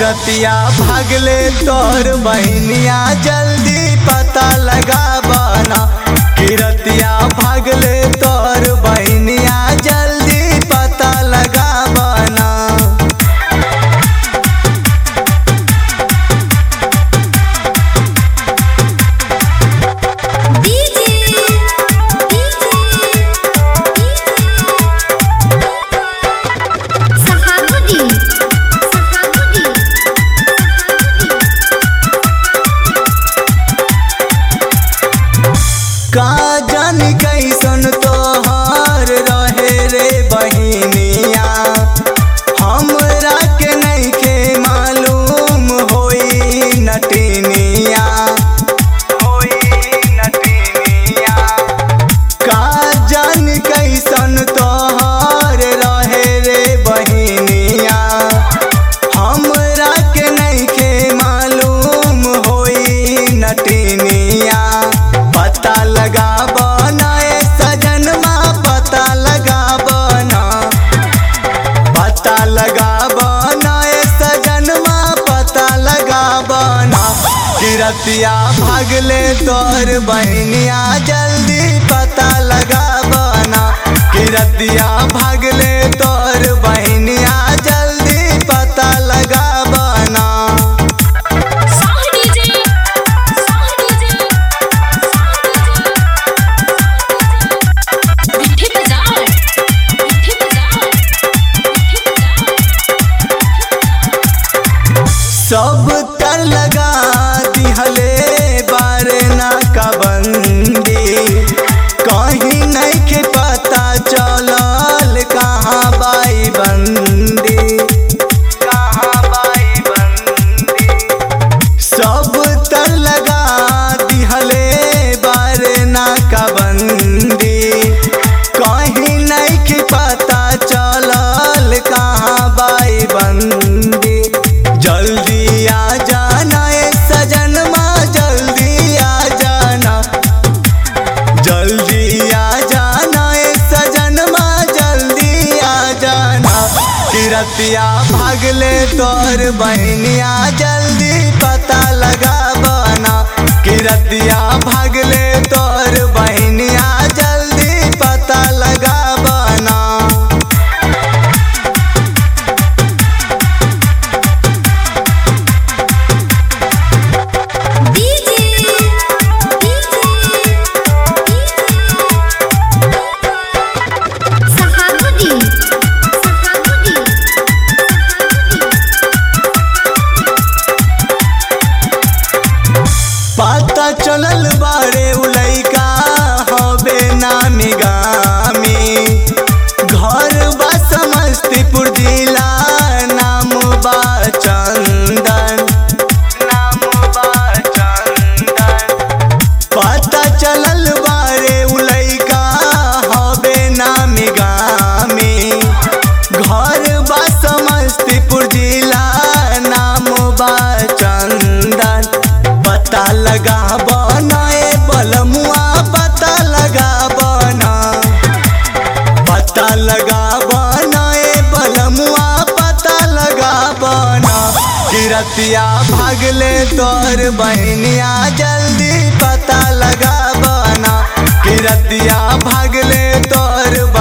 किरतिया भागले तोर बहनिया जल्दी पता लगा बना किरतिया भागले तोर बहनिया जल्दी पता लगा बना डीजे डीजे सहाबुद्दीन सहाबुद्दीन का जानी कैसन तोहर रहे रे बहिनिया हमरा के नइखे मालूम होई नटनिया होई नटनिया का जानी कैसन तोहर रहे रे बहिनिया हमरा के नइखे मालूम होई नटनिया पता लगा बनाए सजनमा पता लगा बना पता लगा बनाए सजनमा पता लगा बना किरतिया भागले तोर बहनिया जल्दी पता लगा बना किरतिया भागले तोर बहनिया जल्दी पता लगा बना साह डीजे साह डीजे मिठी बाजार मिठी बाजार मिठी बाजार सब तर लगा दिहले बारना का बंदी कहीं नहीं के पता चलल कहाँ बाई बंदी कहाँ बाई बंदी सब तर लगा दिहले बारना का बंदी कहीं नहीं के पता चलल कहाँ बाई बंदी जल्दी आ जाना ए सजनमा जल्दी आ जाना जल्दी आ जाना ए सजनमा जल्दी आ जाना किरतिया भागले तोर बहनिया जल्दी पता लगा बना किरतिया भागले तोर बहनिया जल्दी पता लगा बना डीजे डीजे सहाबुद्दीन सहाबुद्दीन पता चलल बारे उलैका हबे नामी गामी घर बा समस्तीपुर जिला नाम बा चंदन नाम बा चंदन पता चलल बारे उलैका हबे नामी गामी घर बा समस्तीपुर जिला नाम बा चंदन पता लगा बनाए बलमुआ पता लगा बना पता लगा बनाए बलमुआ पता लगा बना किरतिया भागले तोर बहनिया जल्दी पता लगा बना किरतिया भागले तोर